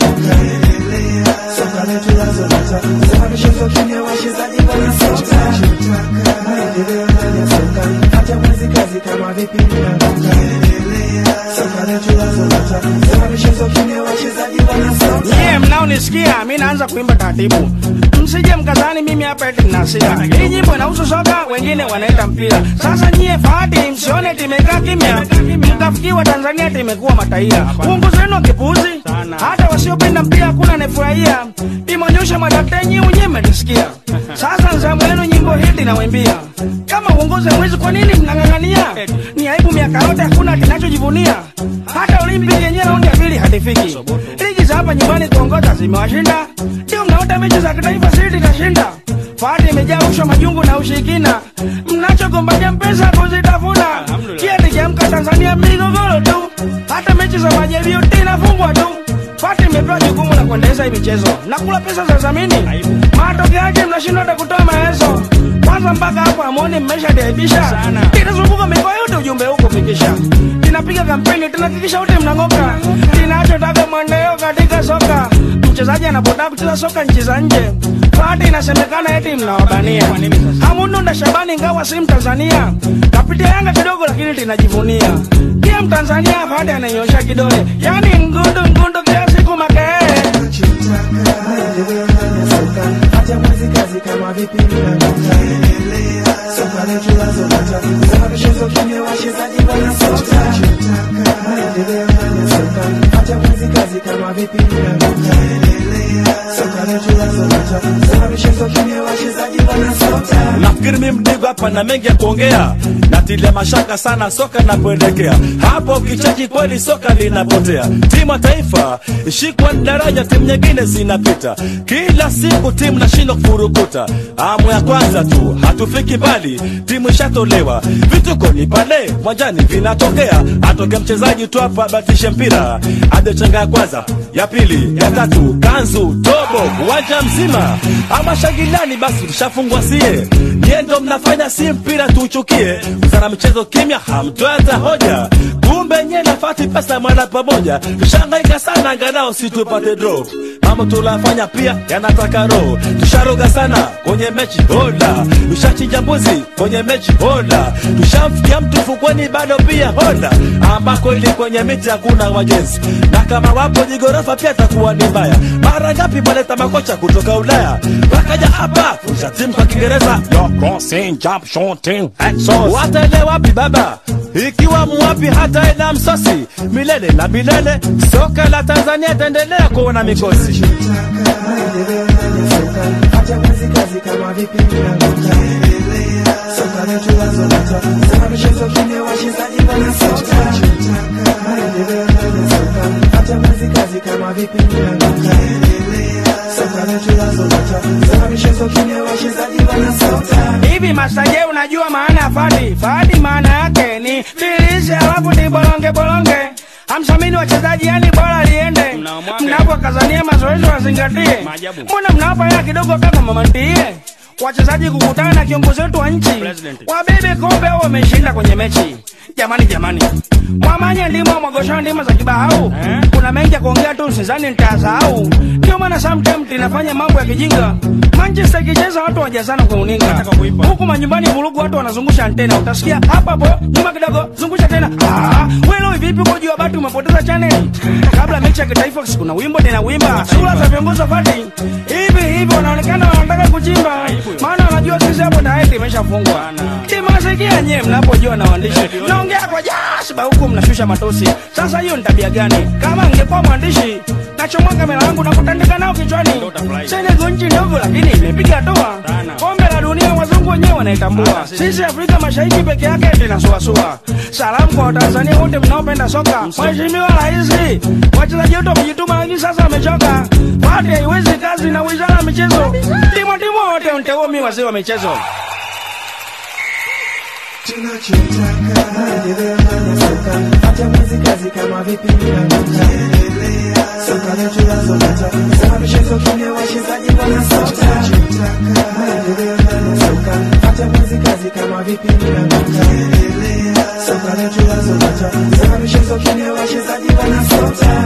inaanguka. Soka letu lazoleta sema michezo kimya, wachezaji wanasota. Maendeleo ndani ya soka, hata mwezi kazi kama vipi inaanguka. Soka letu lazoleta sema michezo kimya, wachezaji wanasota. Nyie mnaonisikia, mi naanza kuimba taratibu, msije mkazani mimi hapa eti nina hasira. Hii nyimbo inahusu soka, wengine wanaita mpira. Sasa nyie fahati, msione timekaa kimya, mkafikiwa Tanzania timekuwa mataia. Uongozi wenu wa kipuuzi, hata wasiopenda mpira hakuna anayefurahia. Imeonyesha madaktari nyie wenyewe mmenisikia. Sasa nzamu yenu nyimbo hili nawaimbia. Kama uongozi mwezi, kwa nini mnang'ang'ania? Ni aibu miaka yote hakuna kinachojivunia. Hata Olimpiki yenyewe raundi ya pili hatifiki. Ligi za hapa nyumbani kuongoza zimewashinda, ndio mnaota mechi za kitaifa sisi itashinda. Fahari imejaa rushwa, majungu na ushirikina, mnachogombania pesa kuzitafuna. Kieti kiamka Tanzania migogoro tu, hata mechi za majaribio tinafungwa tu. Fahari imepewa jukumu la kuendeleza hii michezo na kula pesa za dhamini. Matokeo yake mnashindwa hata kutoa maelezo. Kwanza mpaka hapo amoni mmeshadiaibisha, tinazunguka mikoa yote ujumbe huu kufikisha tunapiga kampeni tunahakikisha wote mnang'oka. Tunachotaka mwendeleo katika soka, mchezaji anapotaka kucheza soka nchi za nje, Fahati inasemekana eti mnawabania. Hamununda Shabani ingawa si Mtanzania, kapitia Yanga kidogo lakini tunajivunia. Pia Mtanzania Fahati ananyosha kidole, yani ngundu ngundu kila siku makee Maendeleo ndani ya soka, hata mwezi kazi kama vipi inaanguka. Soka letu lazoleta sema michezo kimya, wachezaji wanasota. Maendeleo ndani ya soka, hata mwezi kazi kama vipi inaanguka. Soka letu lazoleta sema michezo kimya, wachezaji wanasota. nafikiri mi mdigo hapa na mengi ya kuongea natilia mashaka sana soka inapoelekea hapo ukichaji kweli soka linapotea timu ya taifa ishikwa ni daraja timu nyingine zinapita kila siku timu nashindwa kufurukuta amu ya kwanza tu hatufiki mbali timu ishatolewa vituko ni pale mwanjani vinatokea atoke mchezaji tu hapa batishe mpira adechenga ya kwanza ya pili ya tatu kanzu tobo uwanja mzima ama shangilani basi mshafungwa sie nyie ndo mnafanya si mpira tuuchukie mzana michezo kimya hamtoe hata hoja kumbe nye nafati pesa mwana pamoja tushangaika sana angalau si tupate draw mambo tulafanya pia yanataka roho tusharoga sana kwenye mechi hola tushachinja mbuzi kwenye mechi hola tushamfikia mtu fukweni bado pia hola ambako ili kwenye miti hakuna wajenzi na kama wapo jigorofa pia takuwa ni mbaya mara ngapi maleta makocha kutoka ulaya wakaja hapa kusha timu kwa kiingereza Yo, crossing, jump, shooting, exos. wataelewa wapi baba ikiwa muwapi hata ena msosi milele na milele soka la tanzania itaendelea kuona mikosi Maendeleo ndani ya soka, hata mwezi kazi kama vipi inaanguka. Soka letu lazoleta sema michezo kimya, wachezaji wanasota. Maendeleo ndani ya soka, hata mwezi kazi kama vipi inaanguka. Soka letu lazoleta sema michezo kimya, wachezaji wanasota. hivi. Masaje, unajua maana ya fahadi? Fahadi maana yake ni filishe, alafu ni bolonge bolonge hamsamini wachezaji, yani bora liende. Mnapokazania mazoezi wazingatie, mbona mnawapa hela kidogo kama mamantie wachezaji kukutana na kiongozi wetu wa nchi wabebe kombe au wameshinda kwenye mechi. Jamani, jamani, mwamanye ndimo mwagoshao ndimo za kibahau. Kuna mengi ya kuongea tu, sizani nitasahau. Ndio maana sometimes tunafanya mambo ya kijinga. Manchester ikicheza watu wajazana kwa uninga, huku manyumbani vurugu, watu wanazungusha antena. Utasikia hapa hapo nyuma kidogo, zungusha tena. Ah, wewe vipi uko juu ya bati umepoteza channel? Kabla mechi ya kitaifa kuna wimbo tena wimba. Sura za viongozi wa fati hivi hivi wanaonekana wanataka kuchimba, maana wanajua sisi hapo tayari imeshafungwa. Timasikia nyewe mnapojua na waandishi naongea kwa jasiba huku mnashusha matosi. Sasa hiyo ni tabia gani? Kama ngekuwa mwandishi nachomoa kamera yangu na kutandika nao kichwani. Senegal nchi ndogo lakini imepiga hatua. Kombe la dunia wazungu wenyewe wanaitambua. Sisi Afrika Mashariki peke yake tunasuasua. Salamu kwa Watanzania wote mnaopenda soka. Mheshimiwa Rais, wachezaji wetu wamejituma lakini sasa wamechoka. Pati haiwezi kazi na wizara ya michezo. Timu timu wote mteuo mi wazee wa michezo. tunachotaka maendeleo ndani ya soka, hata mwezi kazi kama vipi inaanguka. Soka letu lazoleta sema michezo kimya, wachezaji wanasota. Maendeleo ndani ya soka, hata mwezi kazi kama vipi inaanguka. Soka letu lazoleta sema michezo kimya, wachezaji wanasota.